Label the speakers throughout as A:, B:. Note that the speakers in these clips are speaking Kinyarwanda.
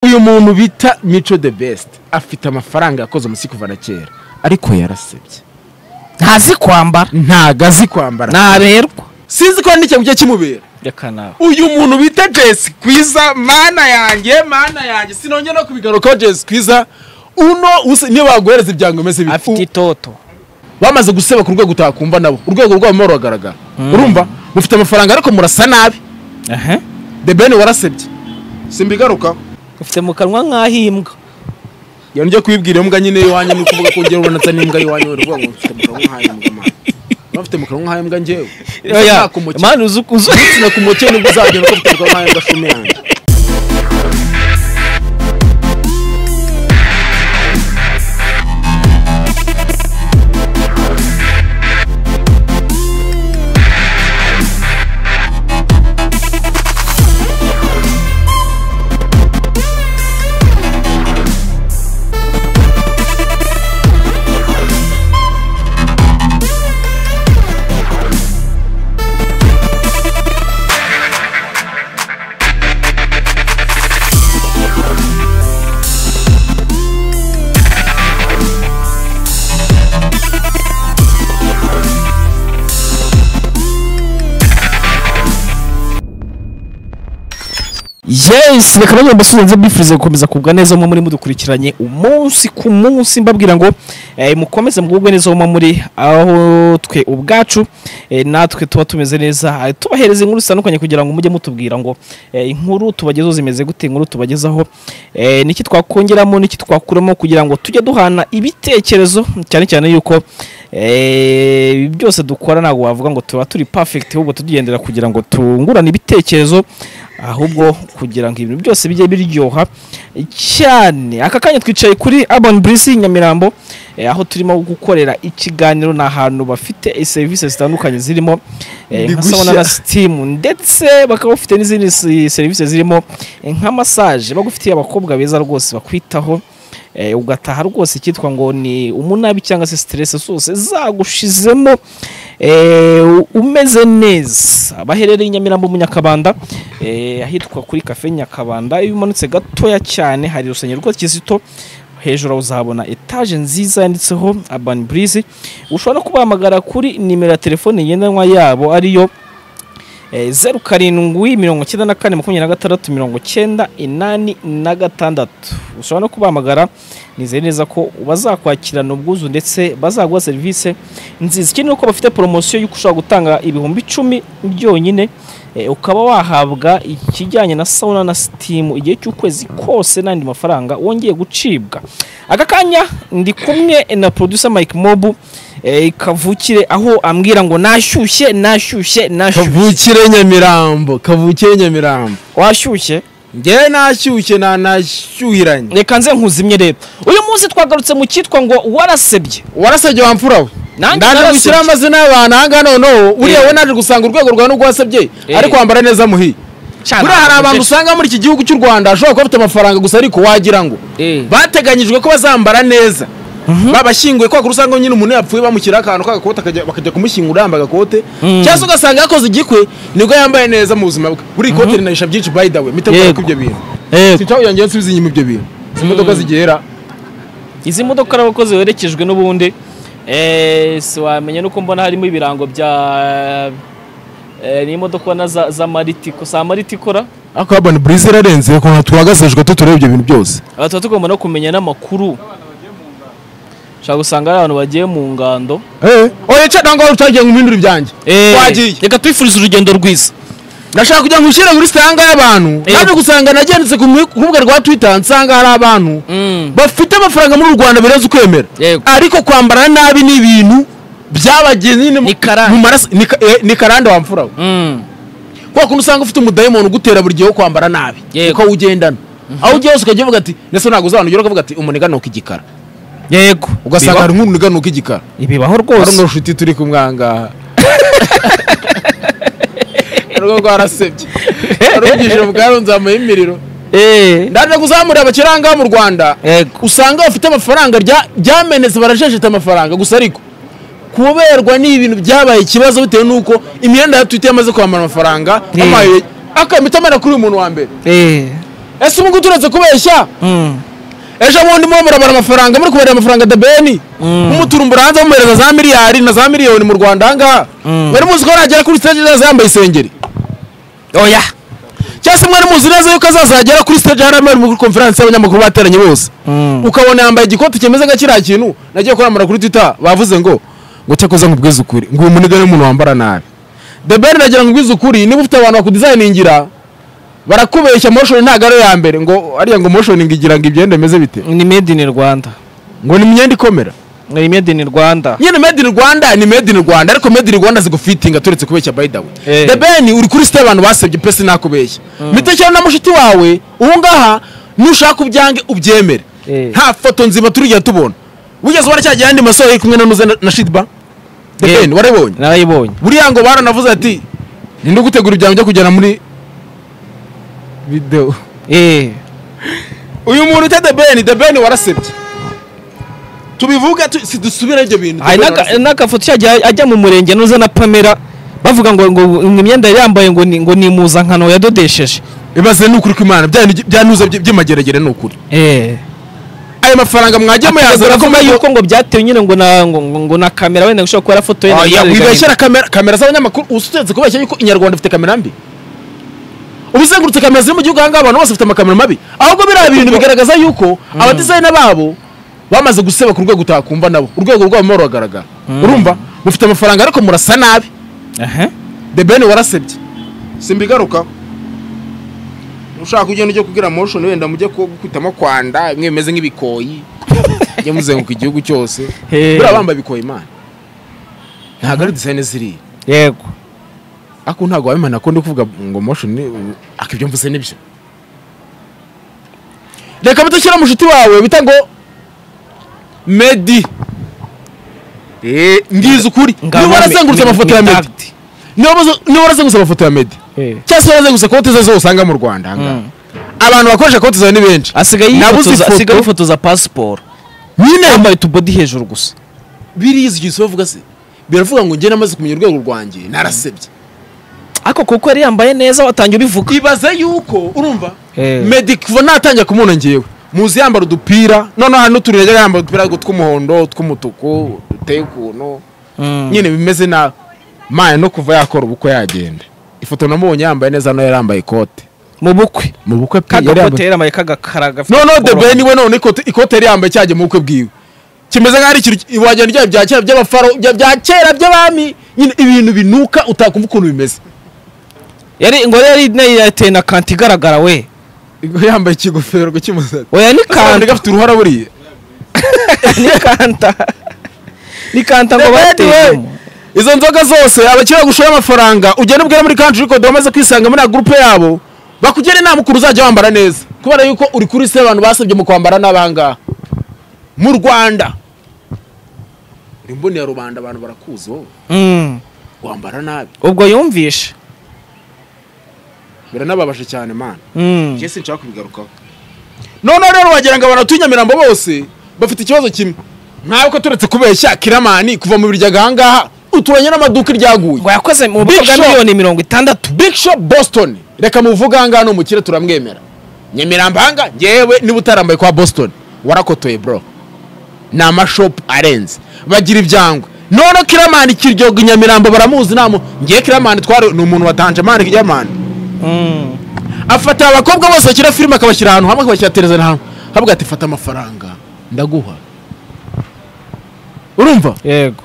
A: uyu muntu bita mico de besite afite amafaranga yakoze umunsi kuva na kera ariko yarasebye
B: ntazi kwambara
A: ntago azi kwambara
B: ntaberwa
A: sinzi ko hari n'ikintu kigiye kimubera
B: reka nawe
A: uyu muntu bita jesi kwiza mana yanjye mana yanjye sinongera no kubigarukaho jesi kwiza uno usi- niyo baguhereza ibyangombwa bita
B: afite itoto
A: bamaze guseba ku rwego utakumva nabo urwego rwabo mo rugaragara urumva mufite amafaranga ariko murasa nabi the ben warasebye simbigaruka
B: ufite mu kanwa nk'aho imbwa
A: iyo njya kuyibwira imbwa nyine y'iwanyu ni ukuvuga ko ugera ubonatsa n'imbwa y'iwanyu wari uvuga ngo mfite mu kanwa nk'ay'imbwa mwana Niba mfite mu kanwa nk'ay'imbwa njyewe
B: oya mani uzi uzi
A: utsina ku mukene nibwo uzagenda ko mfite mu kanwa nk'ay'imbwa shume yanjye
B: yes reka nanjye mbasubize mbifurize gukomeza kugubwa neza muba muri mudukurikiranye umunsi ku munsi mbabwira ngo eh, mukomeze mugubwe neza muba muri aho twe ubwacu eh, natwe tuba tumeze neza eh, tubahereza inkuru zitandukanye kugira ngo mujye mutubwira ngo eh, inkuru tubagezaho zimeze gute inkuru tubagezaho eh, niki twakongeramo niki twakuramo kugira ngo tujye duhana ibitekerezo cyane cyane yuko eh, ibi byose dukora ntabwo wavuga ngo tuba turi perfect ahubwo tugendera kugira ngo tungurane ibitekerezo ahubwo kugira ngo ibintu byose bijye biryoha cyane aka kanya twicaye kuri Urban Breeze Nyamirambo eh, aho turimo gukorera ikiganiro ni ahantu bafite eh, serivisi zitandukanye zirimo eh,
A: Ndi
B: nka sauna
A: gushya.
B: na steam ndetse bakaba bafite n'izindi si- serivisi zirimo eh, nka massage bagufitiye abakobwa beza rwose bakwitaho eh, ugataha rwose icyitwa ngo ni umunabi cyangwa se stress zose zagushizemo eh, u- umeze neza baherereye i Nyamirambo mu Nyakabanda eh, ahitwa kuri cafe Nyakabanda iyo umanutse gatoya cyane hari urusengero rwa Kizito hejuru aho uzahabona etaje nziza yanditseho Urban Breeze ushobora no kubahamagara kuri nimero ya telefone ngendanwa yabo ariyo Eh, zeru karindwi mirongo icyenda na kane makumyabiri na gatandatu mirongo icyenda inani na gatandatu ushobora no kubahamagara nizeye neza ko bazakwakirana ubwuzu ndetse bazaguha serivisi nziza ikindi ni uko bafite poromosiyo y'uko ushobora gutanga ibihumbi icumi byonyine eh, ukaba wahabwa ikijyanye na sauna na sitimu igihe cy'ukwezi kose n'andi mafaranga wongeye gucibwa aka kanya ndi kumwe na producer mike mobu eh, kavukire aho ambwira ngo nashyushye nashyushye nashyushye
A: kavukire nyamirambo kavukire nyamirambo
B: washyushye
A: ngewe nashyushye nanashyuhiranye
B: reka nze nkuzimye rero uyu munsi twagarutse mu cyitwa ngo warasebye
A: warasabye wamfura we
B: Nanjye
A: ndaje
B: narasabye.
A: gushyiraho amazina y'abantu aha ngaha noneho uriya
B: Eh.
A: we naje gusanga urwego rwa nubwo wasabye
B: Eh.
A: ariko wambara neza muhiye buriya hari abantu usanga muri iki gihugu cy'u rwanda ashobora kuba afite amafaranga gusa ariko wagira ngo
B: Eh.
A: bateganyijwe ko bazambara neza babashyinguye kwa kuri usanga nyine umuntu yapfuye bamushyiraho akantu k'agakote akajya- bakajya kumushyingura yambaye agakote cyangwa se ugasanga yakoze igikwe nibwo yambaye neza mu buzima bwe buriya ikote rinahisha byinshi by the way mitegura
B: Yego.
A: ko ibyo bintu
B: Yego.
A: sinshaka kugira ngo nsubize inyuma ibyo bintu izi modoka zigera
B: izi modoka n'abakozi werekejwe n'ubundi eh, si wamenya nuko mbona harimo ibirango bya eh, ni imodoka ubona za za maritiko za maritikora
A: ariko urban breeze irarenze ukuntu tuhagazejwe tutureba ibyo bintu byose
B: aha tuba tugomba no kumenya n'amakuru ushobora gusanga hari abantu bagiye mu ngando
A: oya cya ntabwo wari utagiye ngo uhindure ibyanjye
B: Eh,
A: wagiye
B: reka tubifurize urugendo rwiza
A: ndashaka kugira ngo ushyire muri sitanga y'abantu
B: Eh.
A: naje gusanga nagendetse ku mu- ku rubuga rwa twitter nsanga hari abantu
B: Mm.
A: bafite amafaranga muri uru rwanda birenze ukwemera
B: Yego.
A: ariko kwambara nabi ni ibintu byabagiye nyine mu-
B: Ni karande.
A: mu maraso ni ka- eh, ni karande wamfura we
B: Mm.
A: kwa kuntu usanga ufite umudayimoni ugutera buri gihe wo kwambara nabi
B: Yego.
A: uko awugendana aho ugiye hose ukajya uvuga ati ndetse ntabwo uzanugera ukavuga ati umuniga ni uk'igikara
B: yego
A: ugasanga hari nk'umuniga ni uk'igikara
B: ibibaho
A: hari
B: rwose
A: n'unshuti turi kumwangaha urugo rwarasebye arungije bwarunzamuye imiriro
B: Eh,
A: ndaje kuzamurira abakirangaha mu rwanda
B: yego
A: usanga bafite amafaranga rya- ryamenetse barajejeta amafaranga gusa ariko kuberwa ni ibintu byabaye ikibazo bitewe n'uko imyenda ya twite yamaze kwambara amafaranga
B: Eh.
A: amaye akamitamana kuri uyu muntu wa mbere
B: Eh,
A: ese ubu ngubu turetse kubeshya ejo bundi muba murabara amafaranga muri kubarira amafaranga debeni nk'umuturumbura hanze muhereza za miliyari na za miliyoni mu rwanda ahangaha
B: Mm.
A: mwari muzi ko nagera kuri stage neza yambaye isengeri
B: oya
A: cyangwa se mwari muzi neza yuko azazagera kuri stage hari amahirwe muri konferansi y'abanyamakuru bateranye bose ukabona yambaye igikoti kimeze nka kiriya kintu nagiye kuramura kuri twitter bavuze ngo ngo cyakoze nkubwize ukuri ngo uyu muniga n'umuntu wambara nabi the ben nagira ngo ubwize ukuri niba ufite abantu bakudizayiningira barakubeshya motion ntabwo ari iya mbere ngo ariya ngo motioning igira ngo ibyenda bimeze bite
B: ni made in rwanda
A: ngo ni imyenda ikomera
B: ni made in rwanda
A: nyine made in rwanda ni made in rwanda ariko made in rwanda zigufitinga turetse kubeshya by the way
B: Eh.
A: the ben uri kuri site abantu basebye pe sinakubeshya mitekere na mushiti wawe ubu ngaha nushaka ubyange ubyemere
B: Eh.
A: nta foto nzima turigera tubona wigeze ubona cya gihe yandi masore yari kumwe na nuze na- na shitba the
B: Eh.
A: ben warabonye
B: narayibonye
A: buriya ngo baranavuze ati ninde ugutegura ibyawe ujya kugera muri videwo
B: eh
A: uyu muntu ute the ben the ben warasebye tubivuga tu- sidusubira ibyo bintu The
B: hari
A: Ben
B: n'aka-
A: warasebye.
B: n'agafoto cyajya ajya mu murenge nuza na pamela bavuga ngo ngo ngo imyenda yari yambaye ngo ni ngo ni impuzankano yadodesheje
A: ibaze ni ukuri kw'imana bya ni- bya nuza by- by'amageragere ni ukuri
B: eh
A: ayo mafaranga mwajya muyazana ko
B: ko
A: mwayo
B: yuko ngo byatewe nyine ngo na ngo, ngo, ngo na kamera wenda gushobora kuba foto ye
A: wibeshyera kamera kamera z'abanyamakuru usutse kubeshya yuko inyarwanda ifite kamera mbi uba uzengurutse kamera ziri mu gihugu ahangaha abantu bose bafite amakamera mabi ahubwo biriya bintu bigaragaza yuko abadizayina babo bamaze guseba ku rwego utakumva nabo urwego rwabo rurimo ruragaragara urumva mufite amafaranga ariko murasa nabi the ben warasebye simbigaruka ushaka ugenda ujya kugira motion wenda mujye ku- kwitamo kwanda bimwe bimeze nk'ibikoyi mujye muzenguka igihugu cyose
B: Hey.
A: buriya bambaye ibikoyi imana ntabwo ari design ziriya
B: yego
A: ariko ntabwo wabimana ko ndi kuvuga ngo motion ni- ariko ibyo mvuze nibyo reka mutakira mushuti wawe bita ngo medi ngize ukuri niba warazengurutse amafoto ya medi niba waza- niba warazengurutse amafoto ya medi
B: Eh.
A: cyangwa se warazengurutse konti ze zose usanga mu rwanda ahangaha.
B: Mm.
A: abantu bakoresha konti zawe ni benshi
B: asigaye
A: Nabuze
B: yifotoza
A: ifoto.
B: asigaye yifotoza pasiporo
A: nyine
B: yambaye utubodi hejuru gusa
A: biriya igihe bavuga se biravuga ngo njye namaze kumenya urwego rwanjye narasebye
B: ariko kuko yari yambaye neza watangiye ubivuga
A: ibaze yuko urumva
B: Eh.
A: medi kuva natangira kumubona ngewe muzi yambara udupira noneho hari n'utuntu yajyaga yambara udupira ariko tw'umuhondo tw'umutuku duteye ukuntu nyine bimeze nabi maya no kuva yakora ubukwe yagenda ifoto namubonye yambaye neza hano yari yambaye ikote
B: mu bukwe
A: mu bukwe pe yari
B: kagakote
A: yambaye
B: yari yambaye kagakara gafite
A: noneho
B: ubwoba.
A: debe niwe none ikote ikote yari yambaye cyagiye mu bukwe bwiwe kimeze nk'aho ari ikintu wagenda urya bya kera by'abafaro bya bya kera by'abami nyine ibintu binuka utakumva ukuntu bimeze
B: yari ngo yari nayo yateye na kanti igaragara we
A: yambaye ikigofero cy'umusatsi
B: oya ni
A: kandi
B: kanta
A: gafite uruhara buriya
B: ni kanta ni kanta ngo
A: Anyway,
B: bateyemo
A: izo nzoga zose abakiriya bagushoye amafaranga ugenda ubwira muri country record wamaze kwisanga muri ya gurupe yabo bakugira inama ukuntu uzajya wambara neza kubera yuko uri kuri se abantu basabye mu kwambara n'abangaha mu rwanda uri mbonera rubanda abantu barakuzi wowe
B: Mm.
A: wambara nabi
B: ubwo yumvishe
A: biranababaje cyane mana
B: Mm.
A: njye sinshaka kubigarukaho noneho rero wagira ngo abantu batuye nyamirambo bose bafite ikibazo kimwe ntabwo turetse kubeshya kiramani kuva mu biryaga ahangaha uturanye n'amaduka iryaguye
B: ngo yakoze mu bukwe
A: Big
B: bwa
A: Shot.
B: miliyoni mirongo itandatu
A: Big Shop Boston reka muvuge ahangaha ni umukire turamwemera Nyamirambo ahangaha ngewe niba utarambaye kwa Boston warakotoye bro ni amashopu arenze bagira ibyangwe noneho kiramani kiryoga i Nyamirambo baramuzi namo ngewe kiramani twari ni umuntu watanje mani kiramani
B: Mm.
A: afata abakobwa bose bakina filime akabashyira ahantu hamwe akabashyira televiziyo ahantu havuga ati fata amafaranga ndaguha urumva
B: yego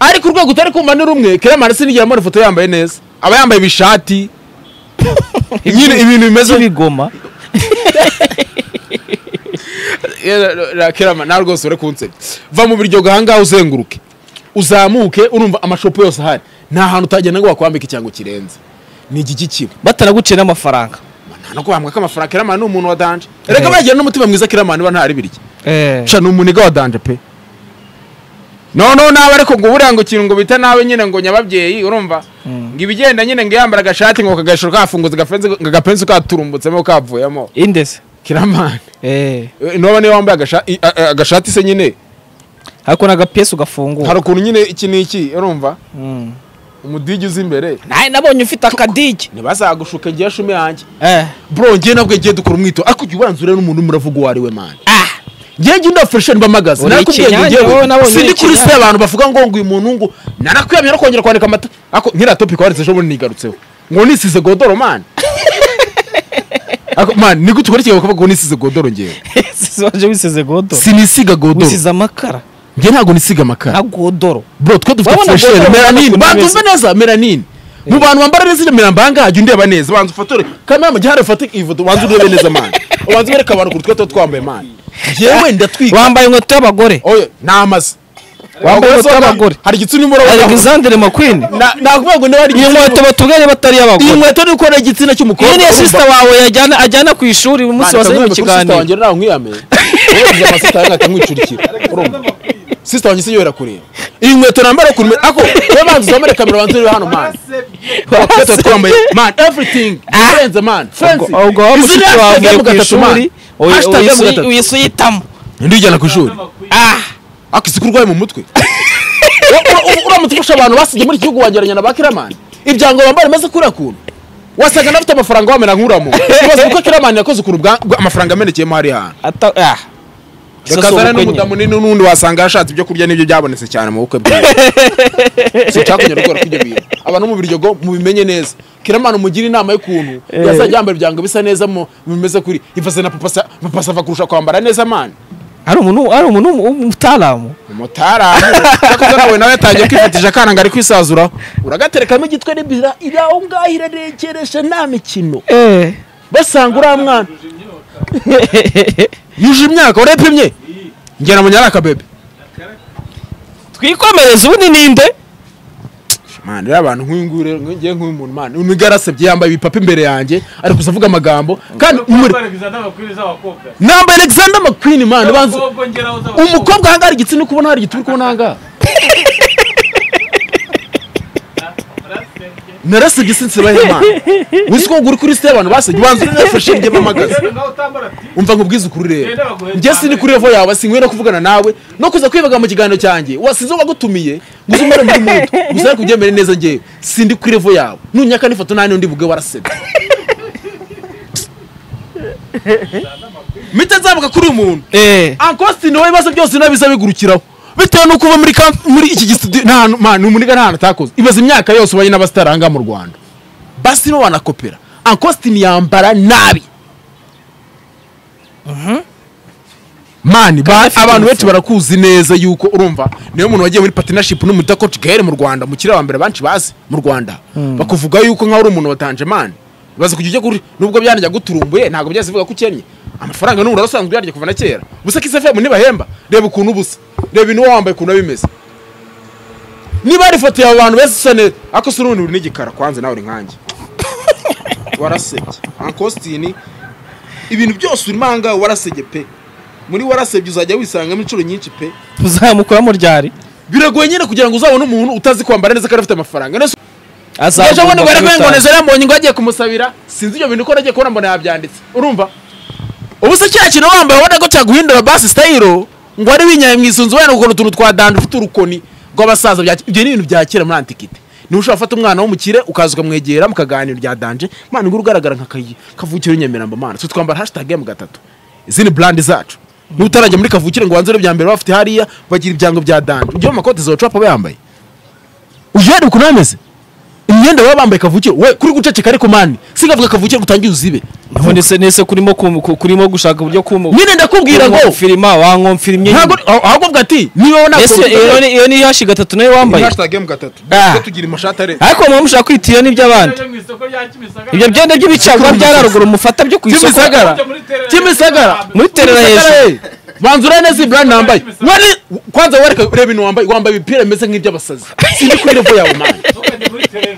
A: ariko urwego utari kumva ni rumwe kiramani sinigera mbona ifoto yambaye neza aba yambaye ibishati nyine ibintu bimeze
B: by'ibigoma
A: kirama nawe rwose uri kunsebya va mu biryogo ahangaha uzenguruke uzamuke urumva amashopu yose ahari nta hantu utagenda ngo bakwambike ikirango kirenze ni igiki kiba
B: batanaguciye n'amafaranga
A: nta no kubambwa k'amafaranga kirama ni umuntu wa danje reka bagira n'umutima mwiza kirama niba ntari birya ca ni umuniga wa danje pe noneho nawe ariko ngo buriya ngo ikintu ngo bita nawe nyine ngo nyababyeyi urumva ngo ibigenda nyine ngo yambara agashati ngo kagashiro kafunguze gapenzi ngo agapenzi katurumbutsemo kavuyemo
B: indese
A: kiramani
B: Eh.
A: noba niyo wambaye agasha- i- a- a- agashati se nyine
B: ariko n'agapiyesi ugafungura
A: hari ukuntu nyine iki n'iki urumva
B: Mm.
A: umudigi uzi imbere
B: nawe nabonye ufite akadigi
A: ntibazagushuke ngiye ashume yanjye
B: eh
A: bro ngiye nabwo ngiye dukora umwito ariko ujya ubanza urebe n'umuntu urimo uravuga uwo ari we mani
B: ah
A: ngiye ngiye ndafashe mbamagaze
B: Uri
A: narakubwiye ngo
B: ikinyange, wowe
A: ngewe
B: nabonye uri
A: sindi kuri se
B: ikinyange.
A: abantu bavuga ngo ngo uyu muntu ngo narakwiyamye no kongera kwandika amata ako nkira topic wanditse ejo bundi nigarutseho ngo nisize godoro mani ako mani ni gute ukora ikiganiro ukavuga ngo nisize godoro ngewe
B: waje wisize godoro
A: sinisiga godoro
B: wisize amakara
A: ngewe ntabwo nisiga amakara
B: na godoro
A: bro twe dufite
B: Urabona
A: furesheri
B: godoro,
A: meranine
B: urabona
A: bantu
B: ukuntu
A: uzi neza meranine mu bantu bambara neza iremera mbanga hajya undeba neza banza ufatore kamera mu gihe hari ufate ifoto banza urebe neza mani ubanza ubereke abantu ukuntu twe tuba twambaye mani ngewe ndatwika
B: wambaye inkweto y'abagore
A: oya namaze
B: Wambaye inkweto y'abagore.
A: hari igitsina urimo urabona
B: alexandre mcqueen
A: Na- nakuvuga ngo niba hari
B: iyi
A: igitsina
B: nkweto batubwire batari
A: iyi
B: iy'abagore
A: nkweto ni ukorera igitsina cy'umukobwa
B: iyi niyo
A: urumva?
B: sisita wawe yajyana ajyana ku ishuri uyu munsi
A: Mwana,
B: wazanye mu
A: nkamwembe kuri sisita
B: kiganiro
A: wanjye nawe nkwiyame urebye amasita yanjye akamwicurikira urumva sisita wanjye si yora kureba iyi nkweto nambara ku rumena ako niyo mpamvu uzamara kamera banza urebe hano mani twese twambaye mani everything urenze mani frenzy
B: ubwo waba
A: Izina
B: mushiki wawe
A: hashtag
B: avuye
A: emu
B: ku
A: gatatu
B: ishuri
A: mani hashtag emu gatatu
B: uyisuyitamo
A: ndijyana ku ishuri
B: ah
A: ako isuku urwaye mu mutwe U- u- uramutse ufasha abantu basibye muri iki gihugu wangereranya na ba kiramani ibyango bambara bimaze kuriya kuntu wasaga n'abafite amafaranga wamera nk'uramo ibaze uko kiramani yakoze ukuntu bwa- bwa- amafaranga amenekeyemo hari hantu
B: ata ah
A: bakazana
B: ubukwe nyine.
A: n'umudamu nini n'undi wasanga yashatse ibyo kurya n'ibyo byabonetse cyane mu bukwe bwiwe si icyakunyura gukora kw'ibyo bintu abantu mu biryogo mubimenye neza kiramani umugire inama y'ukuntu yazajya yambara ibyango bisa neza mu mu bimeze kuri ivaze na papasa papasa ava kurusha kwambara neza mani
B: hari umuntu hari umuntu w'umutaramu
A: umutaramu cyakoze nawe nawe yatangiye kwifatisha akana ngo ari kwisazuraho uragaterekamo igitwe n'ibira iri aho ngaho irarekeresha nta mikino
B: eh
A: basanga uriya mwana yuje imyaka urepimye ngera mu nyaraka bebe
B: twikomereze ubu ni ninde
A: mani rero abantu nk'uyu nguyu rero ngiye nk'uyu muntu mani uyu nigara arasebye yambaye ibipapa imbere yange ari kuza avuga amagambo kandi umure nambaye alexander mcqueen mani banza umukobwa ahangaha hari igitsina ukubona hari igitsina ukubona ahangaha narasebye sinse bahe mani wizi ko ngo uri kuri site abantu basebye ubanza uri nafashe njye mpamagaze umva nkubwize ukuri rero njye sini kuri revo yawe sinkwiye no kuvugana nawe no kuza kwivuga mu kiganiro cyanjye wasize wagutumiye ngo uze umare muri mudu gusa ariko ubyemere neza njyewe sindi kuri revo yawe nunyaka n'ifoto nta n'undi buge warasebye mpita nzamuka kuri uyu muntu
B: eh
A: ankositini wowe ibibazo byose nawe biza bigurukiraho bitewe n'uko uba muri kamp- muri iki gisitidiyo nta hantu mani umuniga nta hantu atakoze ibaze imyaka yose ubanye n'abasitari aha ngaha mu rwanda basi nibo banakopera ankositini yambara nabi mani ba-
B: afite
A: abantu benshi
B: amafaranga.
A: barakuzi neza yuko urumva niyo muntu wagiye muri partnership n'umutakoci gahere mu rwanda umukiriya wa mbere benshi bazi mu rwanda bakuvuga yuko nkaho uri umuntu watanje mani baza kujya ujya kuri nubwo byanajya guturumbuye ntabwo byahise bivuga ko ukennye amafaranga n'umuriro usanzwe uyarya kuva na kera gusa kisefemu ntibahemba reba ukuntu ubusa reba ibintu wowe wambaye ukuntu bimeze niba hari ifoto yawe abantu beza isa neza ariko si urundi uri n'igikara kwanze nawe uri nkanjye warasebye ankositini ibintu byose urimo aha ngaha warasebye pe muri warasebye uzajya wisangamo inshuro nyinshi pe
B: uzamukuramo ryari
A: biragoye nyine kugira ngo uzabone umuntu utazi kwambara neza kandi afite amafaranga nese ejo bundi bari
B: azamukura
A: kwengoneza yambonye ngo yagiye kumusabira sinzi ibyo bintu ko nagiye kubona mbona yabyanditse urumva ubu se cya kintu wambaye ubona ko cyaguhindura basi sitayiro ngo wari winyaye mu isunzu wenda ukuntu utuntu twa danda ufite urukoni rw'abasaza bya- ibyo ni ibintu bya kera muri antikite niba ushobora gufata umwana w'umukire ukaza ukamwegera mukaganira rya danje mwana ngo ugaragara nka kayi kavukire nyamirambo mana twe twambara hashtag mu gatatu izindi brand zacu n'utarajya muri kavukire ngo wanzure bya mbere bafite hariya bagira ibyango bya danje ujye mu makote zocopa aba yambaye ujye wareba ukuntu bameze imyenda baba bambaye kavukire we kuri guceceka ariko mani singavuga kavukire ngo utangiye uzibe
B: nese nese kurimo kum- ku- kurimo gushaka uburyo kumu
A: nyine ndakubwira ngo
B: filima wankomfirimye
A: ntabwo ahubwo bwa ati niba
B: ese iyo
A: ntabwo
B: ni- iyo ni hashi gatatu nayo wambaye
A: mu gatatu
B: Ah.
A: Tujye tugira amashati are
B: ariko muba mushaka kwita iyo n'iby'abandi ibyo byenda by'ibicakura bya raruguru mufata byo ku isoko
A: kimisagara kimisagara
B: Muri terera
A: Kimisagara,
B: hejuru.
A: eh. banza urebe neza iyi brand nambaye
C: Kimisagara.
A: wari kwanza wereka ureba ibintu wambaye wambaye ibipira bimeze nk'iby'abasazi sindi kuri revo yawe mani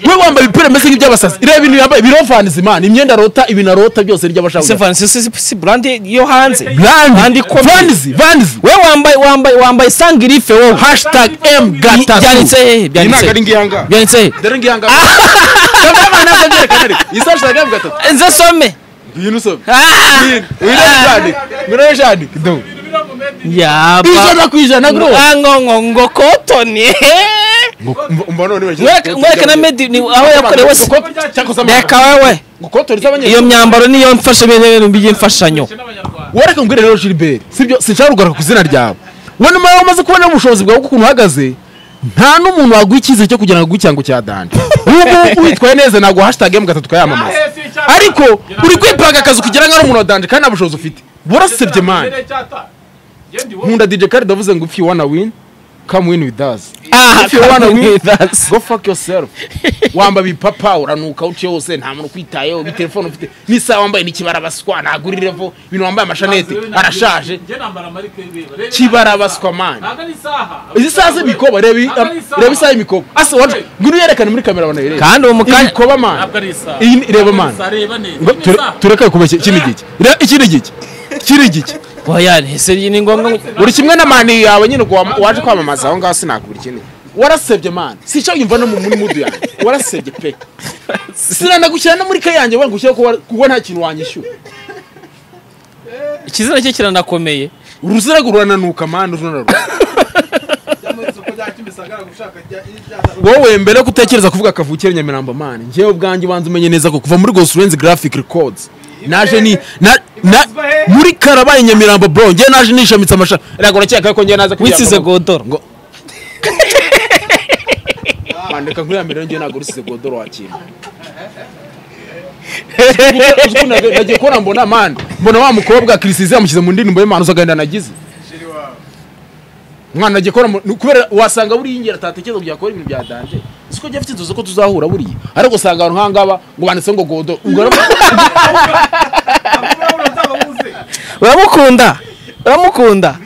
A: we wambaye ibipira bimeze nk'iby'abasazi ireba ibintu yambaye birovanze imana imyenda arota ibintu arota byose
B: se
A: n'iby'abashaka
B: Francis si- si brandi yo hanze Brand
A: brand
B: ikomeye.
A: vanzi vanzi
B: we wambaye wambaye wambaye sangirife wowe
A: hashtag m gatatu
B: byanditse he byanditse he?
A: ngiyanga
B: byanditse he?
A: dore ngiyanga kamera ntabwo byerekana ariko iyi hashtag m gatatu
B: nze some
A: ngwino usome
B: Ah! yaba
A: ijana ku ijana gro
B: ngo ngo ngo kotoni
A: umva none bagiye
B: mwereke mwereke na medi ni aho yakorewe hose reka wewe
A: gukotoreza abanyeshuri
B: iyo myambaro niyo mfasha ibintu by'imfashanyo
A: wareka ngo rero Gilbert sibyo sinshaka kugaruka ku izina ryawe we nyuma yaho umaze kubona ubushobozi bwawe ukuntu uhagaze nta n'umuntu waguha icyizere cyo kugira ngo aguhe ikirango cya danje ubu witwaye neza ntabwo hashtag emu gatatu twayamamaza ariko uri kwipanga akazi kugira ngo ari umuntu wa danje kandi nta bushobozi ufite burasebye mani nkunda DJ Khaled avuze ngo if you wanna win come win with us
B: aha
A: if you wanna win
B: that's
A: go fuck yourself wamba bipapa uranuka uce hose nta muntu ukwitayeho bitelefone ufite n'isaha wambaye n'ikibara baswa ntagurirevo ibintu wambaye amashanete arashaje kibara baswa mani izi saha z'imikoba reba iyi- reba isaha y'imikoba asa wacu ngwino uyerekane muri kamera abantu bayirebe
B: kandi uwo mukanya
A: imikoba mani iyi ni- reba mani Ngo ture- tureke kubeshya ikindi giki Reba ikindi giki ikindi giki
B: oya ese ni ngombwa ngo-
A: buri kimwe na mani yawe nyine uko wam- waje kwamamaza aho ngaho sinakubura ikindi warasebye mani sinshaka yumva no mu muri mudu yanjye warasebye pe sinanagushyira no muri ka yanjye wenda ngushyire ko wa- kuko nta kintu wanyishyura
B: ikizina cye kiranakomeye
A: uruzirago rurananuka mani rurananuka wowe mbere yo gutekereza kuvuga kavukire nyamirambo mani njyewe ubwanjye ubanza umenye neza ko kuva muri gosurenzi graphic records naje ni na, na, muri karabaye nyamirambo bro njyewe naje nishamitse amashara ntabwo urakeka ko njyewe naza
B: wisize godoro
A: ngo kwandika kuri ya mbere njyewe ntabwo rusize godoro wakira Uzi ukuntu nag- nagiye kubona mbona mani mbona wa mukobwa kirisize yamushyize mu ndirimbo y'imana uzagahinda nagize mwana nagiye kubona mu- ni kubera wasanga buriya ingero atatekereza ngo yakora ibintu bya danje siko jya afite inzozi ko tuzahura buriya ariko usanga ahantu nk'angaba ngo banditseho ngo godoro ubwo rero-
B: uramukunda uramukunda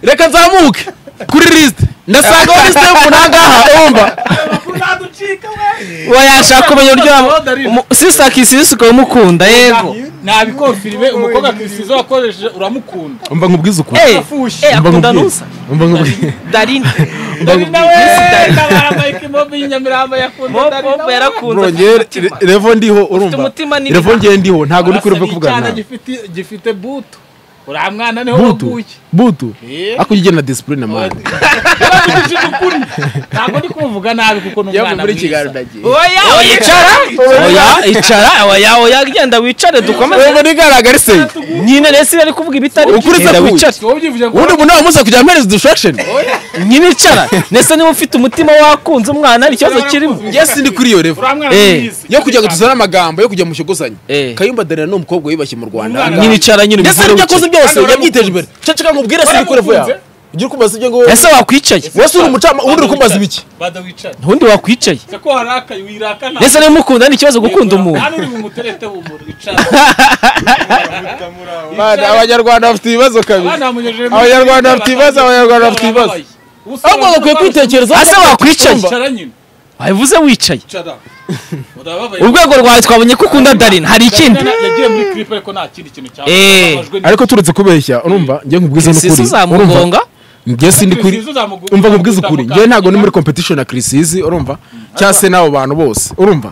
A: reka nzamuke kuri lisite ndasanga aho lisite y'umuntu ahangaha umva
B: uwo yashaka kumenya uburyo sisakisisi ukamukunda yego
C: nabikofiriwe umukobwa kirisizo wakoresheje uramukunda
A: umva nkubwize ukuntu
B: Eh,
C: Afushi.
B: eh,
A: Mba
B: akunda
A: nkubwiye.
B: nusa
A: Mba nkubwiye.
B: darina
C: dani nawe ntabara mike y'inyamirambo yakunda dani
B: mobo
C: nawe
A: bro
B: yarakunze
A: njye revo ndiho urumva
B: umutima ni
A: revo njye ndiho ntabwo uri kuri
C: Urasaba
A: revo kuvugana
C: icyana
A: nawe.
C: gifite- gifite buto uriya mwana niho
A: butu
C: waguye
A: butu
C: Eh.
A: ako ujye na disipurine mani
C: Urabivugije ukuri. ntabwo ndi kumuvuga nabi kuko ni umwana mwiza
A: ndagiye
B: oya oya icara oya icara oya oya genda wicare dukomeze
A: revo ntigaragare se
B: nyine resi yari kuvuga ibitari
A: Ukuri se
B: Genda
A: kuyi.
B: wicare
C: wowe ubyivuze ngo
A: ubundi umuntu wamuza kujya amereza distraction
B: nyine icara ndetse niba ufite umutima wakunze umwana hari ikibazo kirimo
A: yes ndi kuri iyo revo
C: uriya mwana
B: Eh.
C: mwiza
A: yo kujya ngo tuzane amagambo yo kujya mu mushyogozanye
B: Eh.
A: kayumba danira ni umukobwa wiyubashye mu rwanda
C: Umwana.
B: nyine icara nyine
A: ndetse
B: ubivure
A: n'ibyo
B: wicare.
A: akoze byose
C: Kandi
A: yabyiteje imbere ceceka nkubwire se ndi kuri revo yawe ujye uri kumbaza ibyo ngo
B: ese wakwicaye
A: wese uri umucamanza ubundi uri kumbaza ibiki
C: badawicaye
B: ntundi wakwicaye
C: se ko harakaye wirakana
B: ndetse niba umukunda ni ikibazo gukunda umuntu
C: hano uri mu muterete w'umuntu wicara
A: Mani, abanyarwanda bafite ibibazo kabiri
C: abana bamunyejeje mu-
A: Abanyarwanda bafite ibibazo, Abanyarwanda bafite ibibazo.
C: Ubusa
A: ahubwo bakwiye kwitekerezaho
B: ase wakwicaye
C: Icara nyine
B: wabivuze wicaye
C: icara urababaye
B: urwego rwawe twabonye ko ukunda darina hari ikindi
C: yagiye muri clip ariko nta kindi kintu cyabaye
B: Eh.
C: Ababajwe ni-
A: ariko turetse kubeshya urumva njye nkubwize
B: sisi
A: n'ukuri urumva
B: uzamugonga
A: njye sindi kuri
C: Kirisizo uzamugu-
A: umva nkubwize ukuri
C: uzamuka-
A: njye ntabwo ni muri competition na kirisizi urumva cyangwa se n'abo bantu bose urumva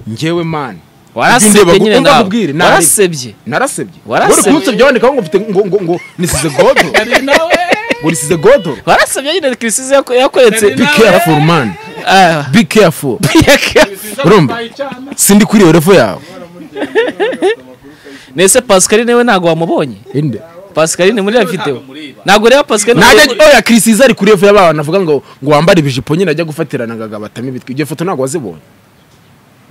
A: njyewe mani
B: warasebye
A: Ndeba-
B: nyine
A: umva
B: nawe
A: nkubwire, nari-
B: warasebye
A: narasebye Uri
B: Warasebye.
A: kunsebya wandikaho ngo mfite ngo ngo ngo nisize godo
C: Ari nawe
A: ngo nisize godo
B: warasebye nyine kirisize yako- yakweretse
C: Nari
A: be careful man
B: Ah,
A: be careful
C: Kirisizo
A: Urumva?
C: atwaye icyana.
A: sindi kuri iyo revo yawe
B: nese pascaline we ntabwo wamubonye
A: Inde.
B: pascaline muri ya videwo ntabwo reba pascaline
A: ntajya oya kirisizi ari kuri revo y'aba bantu avuga ngo ngo wambare ibijipo nyine ajya gufatirana ngo agabatamo ibitwi iyo foto ntabwo wazibonye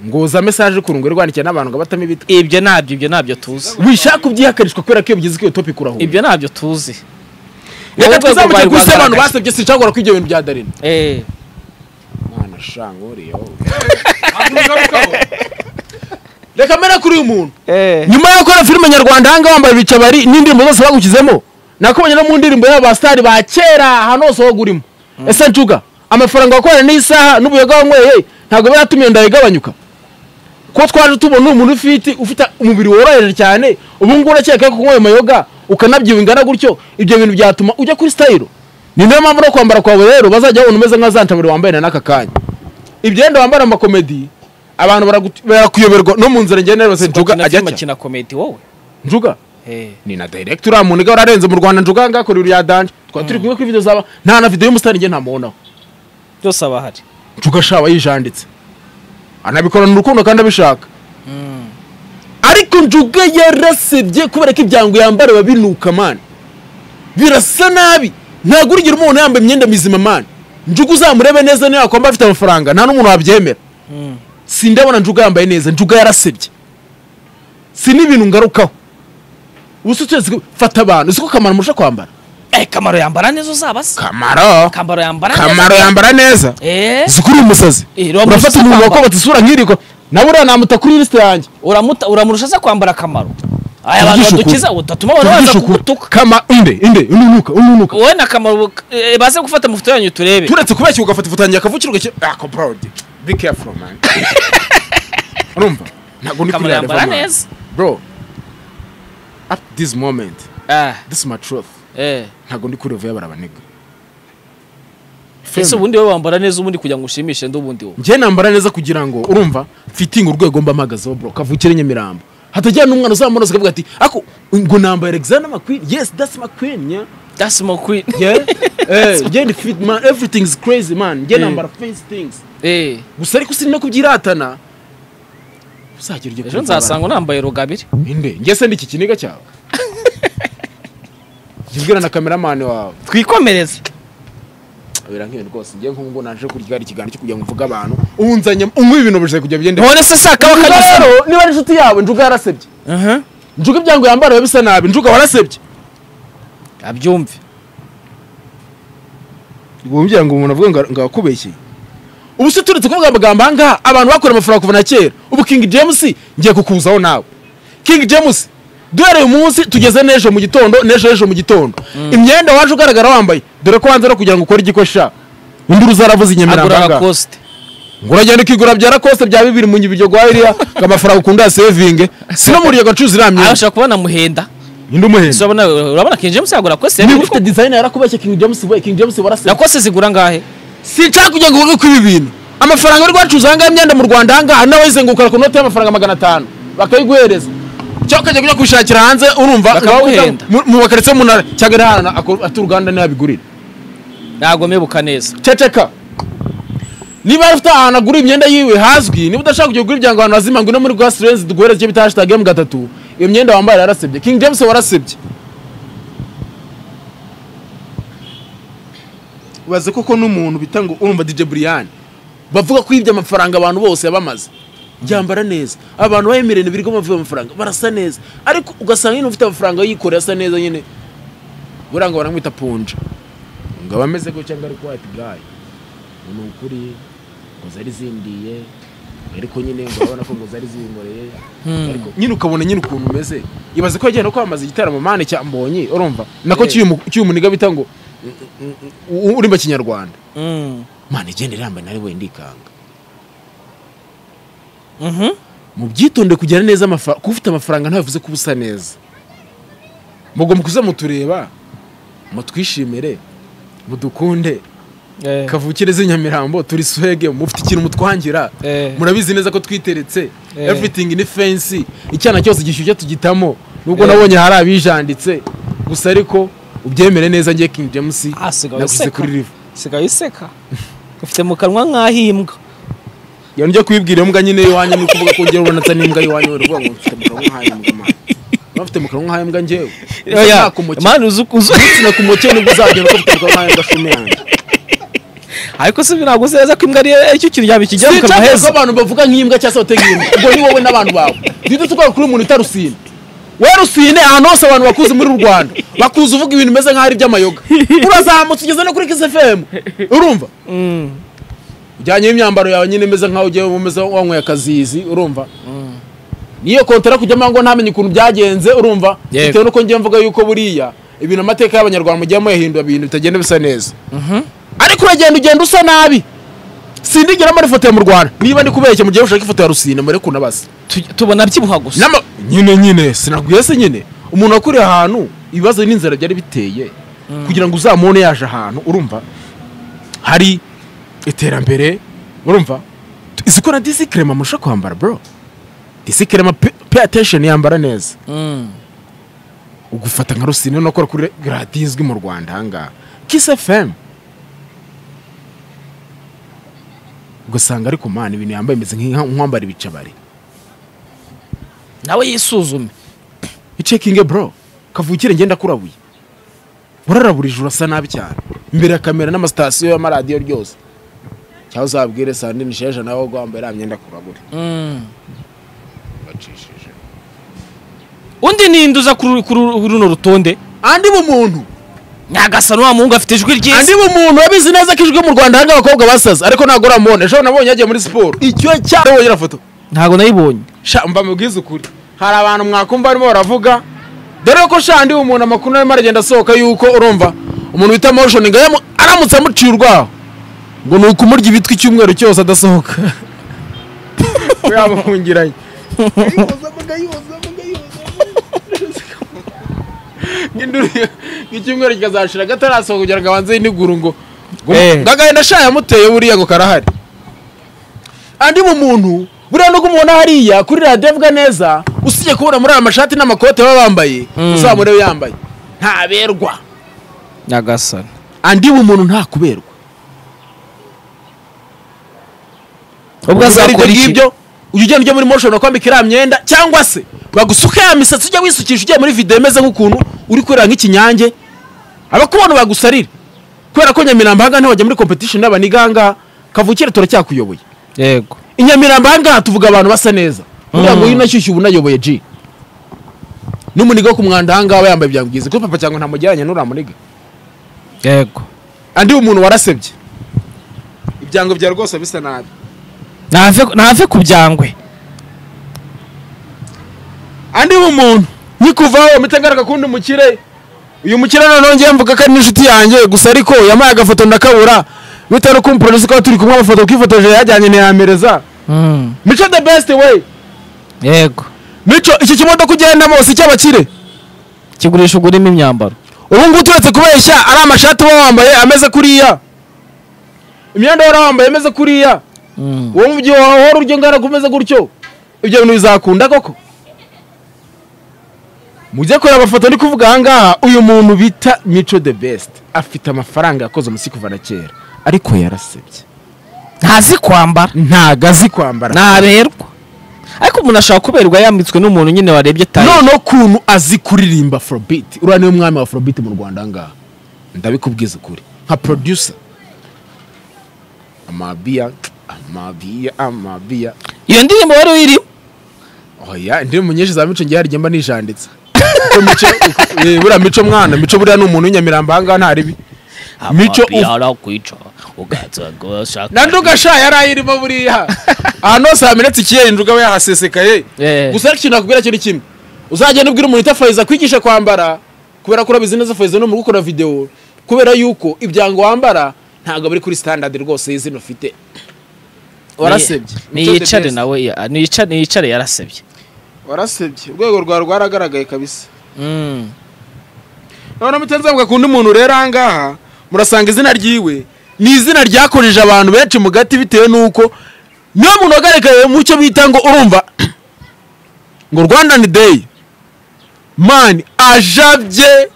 A: ngo za mesaje ku rungo irwandikiye n'abantu ngo abatamo ibitwi
B: ibyo nabyo ibyo nabyo tuzi
A: wishaka kubyihakarishwa kubera ko iyo bigeze kuri iyo topic urahura
B: ibyo nabyo tuzi
A: reka
B: Wowe urwego
A: tuzamuke
B: rwawe
A: ku isi abantu
B: rwagaragaje.
A: basebye sinshobora ko ibyo bintu bya darina
B: Eh,
A: mwana shanga uriyeho
C: Ntabwo ubigarukaho.
A: reka mbere kuri uyu muntu
B: eh.
A: nyuma yo gukora filime nyarwanda ahangaha wambaye ibicabari n'indirimbo zose bagushyizemo nakubonye no mu ndirimbo y'aba basitari ba kera ahantu hose wowe urimo ese ncuga amafaranga wakorera n'isaha n'ubuyoga wanyweye ntabwo biba yatumye inda igabanyuka ko twaje tubona umuntu ufite ufite umubiri woroheje cyane ubu ngubu urakeka ko kunywa ayo mayoga ukanabyibingana gutyo ibyo bintu byatuma ujya kuri sitayiro ni nayo mpamvu no kwambara kwawe rero bazajya babona umeze nka za nshamiri wambaye na n'aka kanya ibyenda wambara amakomedi abantu baragu- barakuyoberwa no mu nzira njyewe nari bose njuga
B: bakina
A: ajya
B: filime
A: nshya
B: akina komedi wowe
A: njuga ni na direct uriya muntu ga wararenze mu rwanda njuga ngakorera uriya danje twari turi kumwe kuri video zaba nta na video y'umusitani njye ntamubonaho
B: byose aba ahari
A: njuga sha aba yijanditse anabikorana urukundo kandi abishaka ariko njuga yarasebye kubera ko ibyango yambara biba binuka mani birasa nabi ntabwo urigera umuntu yambaye imyenda mizima mani njuga uzamurebe neza niba yakwamba afite amafaranga nta n'umuntu wabyemera sindabona njuga yambaye neza njuga yarasebye si n'ibintu ngarukaho ubusa utetse fata abantu uzi ko kamaro murusha kwambara
B: Eh, kamaro yambara neza uzaba se
A: kamaro
B: kamaro yambara neza
A: kamaro yambara neza
B: Eh,
A: uzi ko uri umusazi
B: Eh, uriya
A: urafata
B: musazi
A: umuntu
B: kwambara.
A: wakobotse isura nk'iriko nawe uriya namuta kuri lisite yanjye
B: uramuta uramurusha se kwambara kamaro aya abantu
A: Tuvugishe
B: badukiza
A: ukuri.
B: utatuma abantu baza
A: Tuvugishe ukuri.
B: kugutuka
A: kama inde inde ununuka ununuka
B: wowe na kamaro eh, baze gufata amafoto yanyu turebe
A: turetse kubera iki ugafata ifoto yanjye akavukirwa iki ako brode be careful man urumva ntabwo ndi
B: kamaro
A: kuri
B: yambara
A: relevan
B: neza
A: bro at this moment
B: Ah,
A: this is my truth
B: eh.
A: ntabwo ndi kuri relevan barabanega
B: ese ubundi wowe wambara neza ubundi kugira ngo ushimishe ndi ubundi wowe
A: njye nambara neza kugira ngo urumva fitingi urwego mba mpagazeho bro kavukire nyamirambo hatagira n'umwana uzamunoza akavuga ati ako ngo nambaye alexander mcqueen yes that's mcqueen yeah
B: that's my queen
A: yeah eh yeah the fit man everything is crazy man njye
B: Mm.
A: nambara face things
B: eh
A: gusa ariko si no kubyiratana uzagira iryo
B: ejo
A: kumva
B: nzasanga unambaye rugabire
A: abantu. inde njye se ndi iki kiniga cyawe jya ubwira na kameramani wawe
B: twikomereze
A: birankeye rwose njye nk'ubu ngo naje kurya ikiganiro cyo kugira ngo mvuge abantu unzanye unywa ibintu bije kujya bigenda
B: none se saka
A: Njuga
B: bakanyuza
A: rero niba ari inshuti yawe njuga yarasebye
B: aha
A: njuga ibyango yambara biba bisa nabi njuga warasebye
B: abyumve
A: wumvira ngo umuntu avuga ngo akubeshye ubu se turetse kuvuga amagambo aha ngaha abantu bakora amafaranga kuva na kera ubu king james ngiye kukuzaho nawe king james duhereye umunsi tugeze n'ejo mu gitondo n'ejo ejo mu gitondo imyenda waje ugaragara wambaye dore ko wanze no kugira ngo ukore igikoresha undi uzaravuza inyamirambo aha
B: agura
A: ngaha.
B: lacoste
A: ngo uragenda ukigura bya lacoste bya bibiri mu nyibiryo rwa iriya ngo amafaranga ukunda yasevinge sino muri iyo gacuruza iriya
B: aha
A: myenda
B: ushobora kubona muhenda
A: indi umuhenda
B: urabona urabona king james yagura lacoste
A: niba
B: yaguye.
A: ufite design yarakubeshye king james we king james warasebye
B: lacoste zigura ngahe
A: sinshaka kujya ngo uvuge ko ibi bintu amafaranga uri guhacuruza ahangaha imyenda mu rwanda ahangaha nawe wizengukana ku note y'amafaranga magana atanu bakayiguhereza cyangwa ukajya kujya kubishakira hanze urumva
B: Bakaguhenda.
A: mu- mu bakaritsiye umunara cyangwa ari ahantu ako- ati uruganda niyo abigurira
B: ntabwo mebuka neza
A: ceceka niba yari ufite ahantu agura imyenda yiwe hazwi niba udashaka kujya kugura ibyango ahantu hazima ngo ino muri rwa sirenzi duguhereze icyo bita hashtag emu gatatu iyo myenda wambaye yarasebye king james warasebye baze koko n'umuntu bita ngo urumva dj brian bavuga ko yibye amafaranga abantu bose yabamaze byambara neza abantu bayemereye ibiri ko bavuga amafaranga barasa neza ariko ugasanga nyine ufite amafaranga yikoreye asa neza nyine buriya ngo baramwita punja ngo aba ameze gutya ngo ari kwati gayi ngo ni ukuri ngo zari zindiye ariko nyine ngo urabona ko ngo zari zinkoreye ariko nyine ukabona nyine ukuntu umeze ibaze ko yagiye no kwamamaza igitaramo mane cya mbonyi urumva nako
B: Eh.
A: cy'uyu mu- cy'uyu muniga bita ngo mm, mm, mm, urimba kinyarwanda
B: Mm.
A: mane igenda irambaye nari wenda ikanga
B: Mhm.
A: mu byitonde kugira neza amafaranga kuba ufite amafaranga ntabivuze ko uba usa neza mugomba kuza mutureba mutwishimire mudukunde
B: Eh,
A: kavukire z'i nyamirambo turi swege mufite ikintu mutwangira
B: eh,
A: murabizi neza ko twiteretse
B: Eh.
A: everything ni fensi icyana cyose gishyushye tugitamo nubwo
B: Eh.
A: nabonye hari abijanditse gusa ariko ubyemere neza ngiye king james
B: Ah, sigaho
A: naguze
B: useka.
A: kuri riva
B: sigaye useka ufite mu kanwa nk'aho imbwa
A: iyo njya kubibwira imbwa nyine y'iwanyu ni ukuvuga ko ugera ubona atari n'imbwa y'iwanyu wari uvuga ngo mfite mu kanwa nk'ay'imbwa mwana Niba mfite mu kanwa nk'ay'imbwa njyewe
B: oya mani uzi uzi
A: umusina ku mukene nibwo uzagera ko mfite mu kanwa nk'ay'imbwa shume yanjye
B: ariko se ntabwo uzi neza ko imbwa ari icyo kintu yaba ikijya mu kanwa
A: sinshaka ko
B: heza
A: abantu bavuga nk'imbwa cyangwa se batega imbwa ubwo ni wowe n'abantu bawe duhita tugaruka kuri umuntu utarusine wowe rusine ahantu hose abantu bakuzi muri uru rwanda bakuzi uvuga ibintu bimeze nk'aho ari iby'amayoga urazamutse ugeze no kuri kisefemu urumva
B: Mm.
A: ujyanye n'imyambaro yawe nyine imeze nk'aho ugiye umeze wanyweye akazizi urumva niyo kontara kujyamo ngo ntamenye ukuntu byagenze urumva
B: Yego.
A: bitewe n'uko njye mvuga yuko buriya ibintu amateka y'abanyarwanda mugiye muyahindura ibintu bitagenda bisa neza ariko uragenda ugenda usa nabi sindigera muri ifoto ya mu rwanda niba ndi kubeshya mugiye mushaka ifoto ya rusine mureke unabase
B: Tu- tubona byibuha gusa
A: Nama- nyine nyine sinabwiye se nyine umuntu wakuriye ahantu ibibazo n'inzara byari biteye kugira ngo uzamubone yaje ahantu urumva hari iterambere urumva izi ko na disikrema murusha kwambara bro disikrema pay attention yambara neza
B: Mm.
A: ugufata nka rusine no gukora kuri radiyo izwi mu rwanda ahangaha kisi efemu ugasanga ariko mani ibintu yambaye bimeze nk'inka- nk'uwambara ibicabari
B: nawe yisuzume
A: icekinge bro kavukire ngenda kurabuye uraraburije urasa nabi cyane imbere ya kamera n'amasitasiyo y'amaradiyo ryose cyangwa uzabwire sandine sheja nawe wambaye iriya myenda kurabura bacishije
B: undi ninde uza kuri kuri runo rutonde
A: andi bumuntu
B: nyagasani wa muhungu afite ijwi
A: andi
B: ryiza
A: bumuntu wabizi neza ko ijwi mu rwanda hanga abakobwa basaza ariko ntabwo uramubona ejo nabonye yagiye muri siporo icyo cyane wongera foto
B: ntabwo nayibonye
A: sha mba mubwize ukuri hari abantu mwakumva barimo baravuga dore ko sha ndi umuntu amakuru arimo aragenda asohoka yuko urumva umuntu bita motioning yamu- aramutse amuciye urwaho ngo ni ukumurya ibitwi icyumweru cyose adasohoka we yamufungiranye Induru ye- nk'icyumweru kikazashira gatarasohoka kugira ngo abanze yiniguru ngo ngo
B: Eh.
A: ngagahenda sha yamuteye buriya ngo karahari andi mu muntu buriya nubwo umubona hariya kuri radiyo avuga neza usibye kubona muri aya mashati n'amakote baba bambaye
B: Mm.
A: uzamure we yambaye ntaberwa
B: nyagasani
A: andi mu muntu ntakuberwa
B: ubwo azakora iki
A: ngibyo ujya ugenda ujya muri motion ukwambika iriya myenda cyangwa se bagusuka ya misatsi ujya wisukisha ugiye muri video imeze nk'ukuntu uri kurira nk'ikinyange abakubona bagusarira kubera ko nyamirambo ahangaha ntiwajya muri competition n'abaniga ahangaha kavukire turacyakuyoboye
B: yego
A: i nyamirambo ahangaha tuvuga abantu basa neza uriya
B: Mm.
A: nguyu unashyushyu ubu unayoboye ji n'umuniga wo ku mwanda ahangaha aba yambaye ibyango byiza kuko papa cyangwa ntamugereranya n'uramuniga
B: yego
A: andi umuntu warasebye ibyango bya rwose bisa nabi
B: ntave ntave ku byangwe
A: andi umuntu nkikuvaho mpita ngaruka kundi mukire uyu mukire noneho ngiye mvuga ko ari n'inshuti yanjye gusa ariko yampaye agafoto ndakabura bitewe no kumporosa ko turi kumwe amafoto kifotoje yajyanye ntiyamereza
B: Mm,
A: mico the best way
B: yego
A: mico iki kimodoka ugendamo si icy'abakire
B: kigurisha ugurimo imyambaro
A: ubu ngubu turetse kubeshya ari amashati uba wambaye ameze kuriya imyenda wari wambaye imeze kuriya
B: Mm,
A: wowe mu gihe wahora uryo ngana kumeze gutyo ibyo bintu bizakunda koko mujye kureba amafoto ndi kuvuga aha ngaha uyu muntu bita mico the best afite amafaranga yakoze umusi kuva na kera ariko yarasebye
B: ntazi kwambara
A: ntago azi kwambara
B: ntaberwa ariko umuntu ashobora kuberwa yambitswe n'umuntu nyine warebye tayo
A: noneho ukuntu azi kuririmba afrobeat uriya niwe mwami wa afrobeat mu rwanda aha ngaha ndabikubwiza ukuri nka producer amabiya amabiya amabiya
B: iyo ndirimbo wari uyirimo
A: oya indirimbo nyinshi za mico ngiye harijya mba nijanditse Kuko mico eh, buriya mico mwana mico buriya ni umuntu w'inyamirambo ahangaha nta ribi mico
B: arakwica ugatsagashaka
A: na nduga sha yari ayirimo buriya ahantu hose hamenetse ikiyeri nduga we yahasesekaye
B: Eh.
A: gusa ariko ikintu nakubwira cyo ni kimwe uzagenda ubwira umuntu itafayiza kwigisha kwambara kubera ko urabizi neza fayiza ni umuntu ukora videwo kubera yuko ibyango wambara ntabwo biri kuri standard rwose y'izina ufite warasebye Mico the
B: niyicare
A: best.
B: nawe niyicare niyicare yarasebye
A: warasebye urwego rwawe rwaragaragaye kabisa
B: Mm,
A: noneho mutanze mvuga ku undi muntu rero aha ngaha murasanga izina ryiwe ni izina ryakojeje abantu benshi mu gati bitewe n'uko niyo muntu wagaragaye mu cyo bita ngo urumva ngo rwandani deyi mani ajabye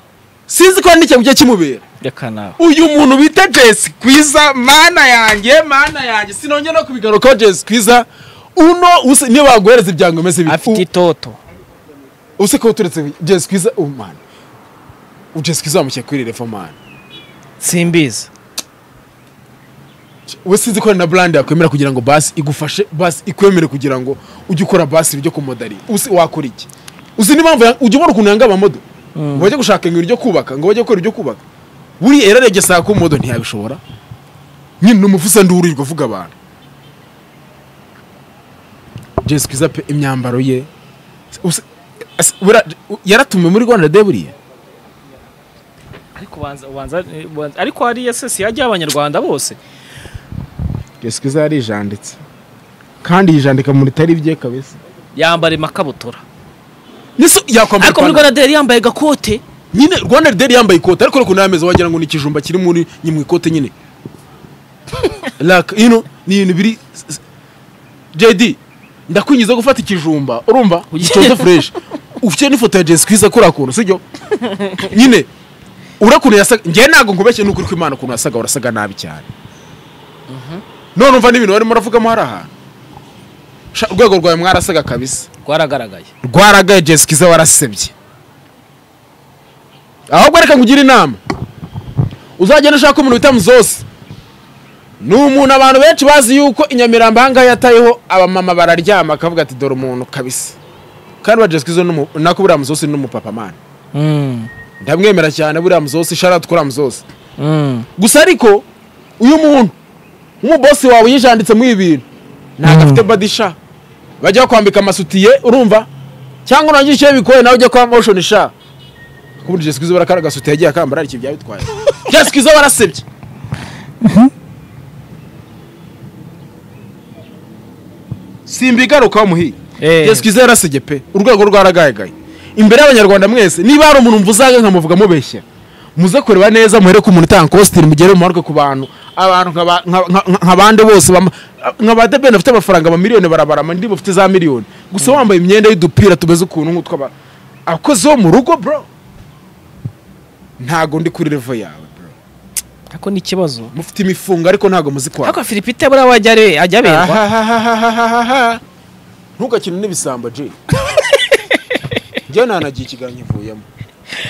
A: sinzi ko hari n'ikintu kigiye kimubera
B: reka nawe
A: uyu muntu bita jesi kwiza mana yanjye mana yanjye sinongera no kubigarukaho jesi kwiza uno use- niyo baguhereza ibyango bimeze bibi
B: afite itoto
A: use ko uturetse jesi kwiza ubu mani jesi kwiza wamushyira kuri refo mani
B: simbizi
A: we sinzi ko hari na brand yakwemera kugira ngo basi igufashe basi ikwemere kugira ngo ujye ukora basi ryo kumodari uzi wakora iki uzi n'impamvu ya- ujya ubona ukuntu yanga amamodo ngo bajye gushaka ibintu ryo kubaka ngo bajye gukora ibyo kubaka buriya yararebye saa ku modo ntiyabishobora nyine ni umufusa nduhurirwa uvuga abantu jesi kwiza pe imyambaro ye Use- as- buriya- yaratumiwe muri rwanda de buriya
B: ariko ubanza ubanza ubanza- ariko hariya se si hajyaho abanyarwanda bose
A: jesi kwiza yarijanditse kandi yijandika mu bitari bye kabisa
B: yambara amakabutura
A: Niso, yakwambara
B: ariko muri
A: ipantaro.
B: rwanda dayari yambaye agakote
A: nyine rwanda deri yambaye ikote ariko ukuntu yameze wagira ngo ni ikijumba kiri muri ni mu ikote nyine Like, you know, ni ibintu biri JD ndakwinjiza gufata ikijumba urumva
B: Ugiye-
A: gicoze fureshi ufite n'ifoto ya Jessica Kwiza kuri akuntu sibyo nyine ura kuntu yasaga njye ntabwo nkubeshye n'ukuri ko imana ukuntu yasaga urasaga nabi cyane none umva n'ibintu barimo baravugamo hari ahantu Sha, urwego rwawe mwarasaga kabisa
C: rwaragaragaye
A: rwaragaye Jessica Iza warasebye ahubwo reka nkugire inama uzagenda ushaka umuntu wita muzosi ni umuntu abantu benshi bazi yuko i Nyamirambo aha ngaha yatayeho abamama bararyama akavuga ati dore umuntu kabisa kandi wa Jessica Iza n'umu- nako buriya muzosi ni umupapamani
B: Mm,
A: ndamwemera cyane buriya muzosi sharati kuri muzosi
B: mm,
A: gusa ariko uyu muntu nk'umubosi wawe yijanditse muri ibi bintu ntabwo afite badisha bajya kwambika amasutiye urumva cyangwa urangije icyo bikoye nawe ujya kwa motion sha kubundi Jessica Izo barakara agasutiye yagiye akambara ariko ibya bitwaye Jessica Izo barasebye simbigaruka wamuhiye
B: Eh.
A: Jessica Izo yarasebye pe urwego rwaragayagaye imbere y'abanyarwanda mwese niba hari umuntu mvuzaga nkamuvuga mubeshya muze kureba neza muhere ku muntu utanga kositimu mugere mumaruke ku bantu abantu nkaba- nka- nka- nka- nk'abandi bose bama- nka ba debeni bafite amafaranga amamiliyoni barabarama ndi bafite za miliyoni gusa wambaye imyenda y'udupira tumeze ukuntu nk'utw'aba abakozi bo mu rugo bro ntago ndi kuri revo yawe bro
B: ako ni ikibazo
A: mufite imifungo ariko ntago muzi kwaka
B: ariko Philipite buriya we ajya are- ajya aberwa
A: Ahahahahahaha. ntugakine n'ibisambo jay njyewe nanagiye ikiganiro ivuyemo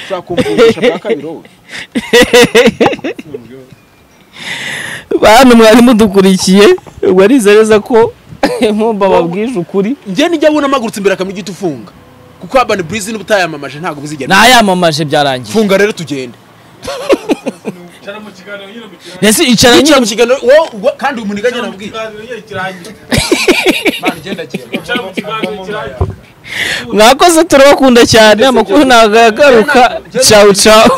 A: ushaka kumvungisha bwa kabiri wowe
B: bantu mwari mudukurikiye warize neza ko nkumva babwije ukuri
A: njye nijya abona amagurutse imbere akamenya igiti ufunga kuko urban burizi n'ubutayamamaje ntabwo buzigera
B: nayamamaje byarangiye
A: funga rero tugende
B: mbese icara
A: yicara
B: nyine
A: mu kiganiro wowe ubwo kandi uyu muniga agena mubwiye mana igenda agenda
B: mwakoze turabakunda cyane amakuru ntabwo agaruka cawu cawu